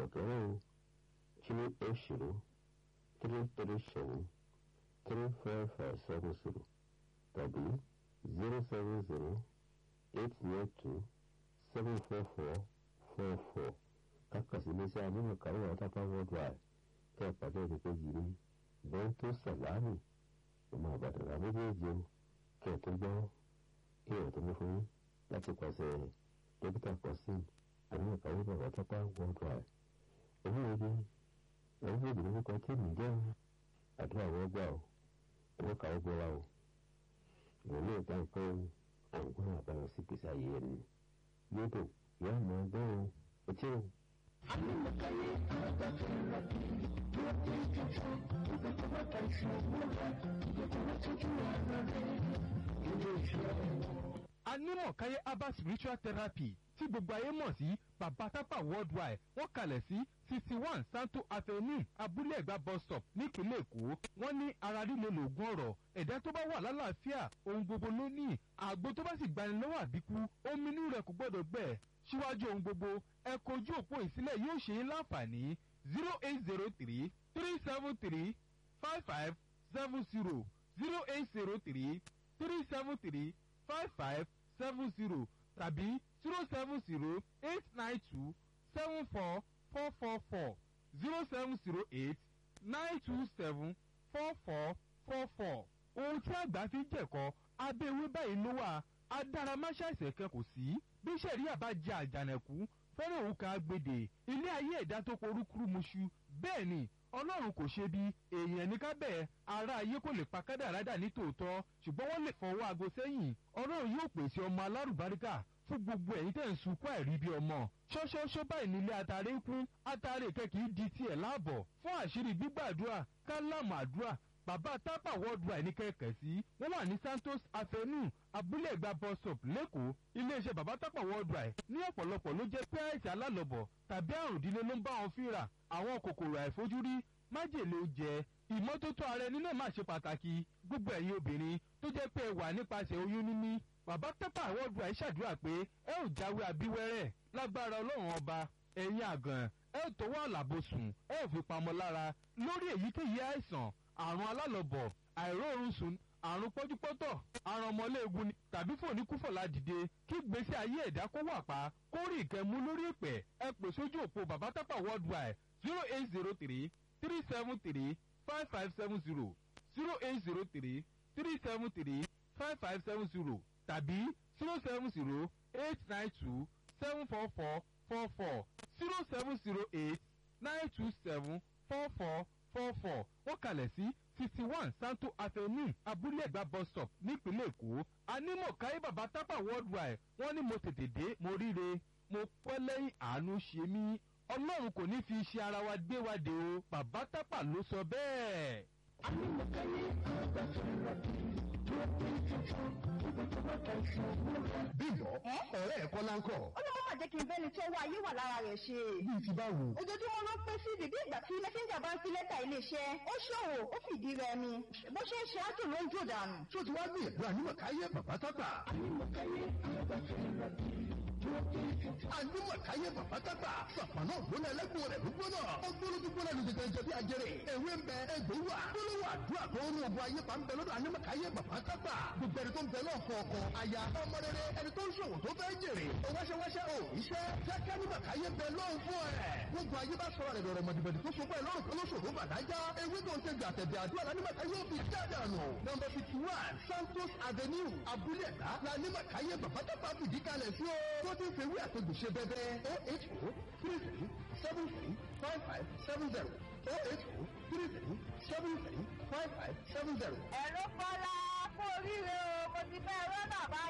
kẹ̀kẹ́rẹ́ o three eight zero three three seven three five five seven zero tàbí zero seven zero eight nine two seven four four four four kákàsí iléeṣẹ́ anímọ̀kárí ọ̀tápá worldwide kẹ́ ẹ̀ pàdé ìdíkejì ní bẹ́ńtò sàlámì ọmọ àbàdàrà méjèèjì o kẹ́ ẹ̀ tó gbọ́ ìrọ̀ tó ní fún yín láti pàṣẹ dókítà kọ́sìn anímọ̀kárí ọ̀tápá worldwide oníwèé ẹ̀rọ ìdílé nípa tí mi jẹ́ àdúrà wọ́n gbà o ẹ̀rọ kàwé gbọ́ra o ìrọ̀lẹ́ ìta nǹkan àwọn àbáyọ sí gbèsè ayé ẹni yóò dùn yóò mọ ọgbọ́n o etí o. Anímọ̀káyé alágbàtà ìrọ̀bì bí ó ti tuntun ìgbà tó bá ta ìṣòwò rẹ̀ ìgbà tó bá tọ́jú ara rẹ̀ ilé iṣẹ́ anímọ̀káyé herbal spiritual therapy tí gbogbo ayé mọ̀ sí baba tapa worldwide wọ́n kalẹ̀ sí sixty one santo avenue abúlé ẹ̀gbá bus stop nípínlẹ̀ èkó wọ́n ní ara líle lògùn ọ̀rọ̀ ẹ̀dá tó bá wà lálàáfíà ohun gbogbo ló ní àgbo tó bá sì gbani lọ́wọ́ àbíkú omi inú rẹ̀ kò gbọ́dọ̀ gbẹ síwájú ohun gbogbo ẹ kojú òpó ìsílẹ̀ yóò ṣe é láǹfààní zero eight zero three three seven three five five seven zero zero eight zero three three seven three five five seven zero tàbí zero seven zero eight nine two seven four four four four zero seven zero eight nine two seven four four four four. ohun tí àgbà fi ń jẹ̀kọ́ abẹ́ ewé báyìí ló wà adáramáṣá ìṣẹ̀kẹ́ kò sí bí sẹ̀ríà bá jẹ àjànàkú fẹ́ràn òun kan agbèdè ilé ayé ẹ̀dá tó porúkúrú muṣu bẹ́ẹ̀ ni ọlọ́run kò ṣe bí èèyàn ní kábẹ́ ara ayé kò lè pa kádàrádà ní tòótọ́ ṣùgbọ́n wọ́n lè fọwọ́ aago sẹ́yìn ọlọ́run yóò pèsè ọmọ alárùbáríkà fún gbogbo ẹ̀yin tẹ̀ ń sunkún àìrí bí ọmọ ṣọ́ṣọ́ṣọ́ báyìí nílé atare ń kún atare kẹ́kì í di tiẹ̀ láàbọ̀ fún àṣírí gbígbàdúrà kálámù àdúrà bàbá tápà worldwide ní kẹ̀kẹ́ sí wọ́n wà ní santos avenue abúlé ẹ̀gbá bus stop lẹ́kọ̀ọ́ iléeṣẹ́ bàbá tápà worldwide ní ọ̀pọ̀lọpọ̀ ló jẹ́ pé àìsàn alálọ̀bọ̀ tàbí àrùn ìdílé ló ń bá wọn fínra àwọn kòkòrò àìfojúrí májèlé oúnjẹ ìmọ́tótó ara ẹni náà máa ṣe pàtàkì gbogbo ẹ̀yin obìnrin tó jẹ́ pé ẹ wà nípasẹ̀ oyún níní bàbá tápà worldwide ṣàdúrà pé ẹ ò jáwé abíwẹ́rẹ́ lágbára ọlọ́run ọba ẹ̀yin àgàn ẹ ò tọwọ́ àlàbòsùn ẹ ò fi pamọ́ lára lórí èyíkéyìí àìsàn àrùn alálọ̀bọ̀ àìróorun sùn àrùn pọ́júpọ́tọ̀ àrùn ọmọléegun ni tàbí fòníkúfọ̀lá dìde kí gbèsè ayé ẹ̀dá kó wà pa kó rí ìkẹ́mú lórí ìpẹ́ ẹ pè sójú òpó bàbá tápà worldwide zero eight zero three three seven three five five seven zero zero eight zero three three seven three five five seven zero tàbí zero seven zero eight nine two seven four four four four zero seven zero eight nine two seven four four four four wọ́n kalẹ̀ sí sixty one santo avenue abúlé ẹ̀gbá bus stop nípínlẹ̀ èkó anímọ̀ káyé bàbá tápà worldwide wọ́n ní mo tètè dé mo ríre mo pẹ́ lẹ́yìn àánú ṣe mí ọlọ́run kò ní fi iṣẹ́ ara wa gbé wa dé o bàbá tápà ló sọ bẹ́ẹ̀. Anímọ̀káyé alágbàtà ìrọ̀bì bí ó ti tuntun ìgbà tó bá ta ìṣòwò rẹ̀. bímbọ ọ̀rẹ́ ẹ̀kọ́ láńkọ̀ ó ló máa jẹ́ kí n bẹ́ni tó wá ayé wà lára rẹ̀ ṣe. bíi ti báwo. ojoojúmọ́ ló pín sí bíbí ìgbà tí mẹ́sẹ́ńjà bá ń fi lẹ́tà iléeṣẹ́ ó ṣòwò ó fìdí rẹ̀ mi bó ṣe ń ṣe ájò ló ń jò dànù. tó ti wá gbìyànjú ànímọ̀káyé bàbá tápà. Anímọ̀káyé alágbàtà ìrọ̀bì bí ó ti tuntun. ànímọ̀káyé bàbá tápà. sàpàná ògbóná ẹlẹ́gbọ̀n rẹ̀ ló gbóná. ó gbóná tó gbóná lu tètè jẹbi ajẹrè. ewé ń bẹ egbò wà. gbólóhùn àdúrà tó ń ogun ayé pa ń bẹ lọ́dọ̀ ànímọ̀káyé bàbá tápà. gbogbo ẹni tó ń bẹ náà fọ ọkọ aya ọmọ rere ẹni tó ń ṣòwò tó fẹ́ jèrè. ó wáṣẹ́wáṣẹ́ ò iṣẹ́ jẹ́ kánímọ̀káyé bẹ lọ́hùn fún ẹ̀. gbogbo ayé bá sọ̀rọ̀ rẹ̀ lọ́rọ̀ mọ̀dìbọ̀dì tó so fún ẹ lọ́rùn tó lóṣòro bàdájá. ewé tó ń ṣe gbà tẹ̀bẹ̀ àdúrà lánímọ̀káyé ò fi jáde àná. nọmba fifty one santos avenue abúlé ẹ̀dá lánímọ̀káyé bàbá tápà fìdí kalẹ̀ sí o. tó ti ń fewé àtẹ̀gùn ṣe bẹ́bẹ́ o eight o three three seven three five five seven zero o eight o three three seven three five five seven zero. ẹ̀rọ kọ́lá kú oríire o mo ti fẹ́ rọ́nà báyìí.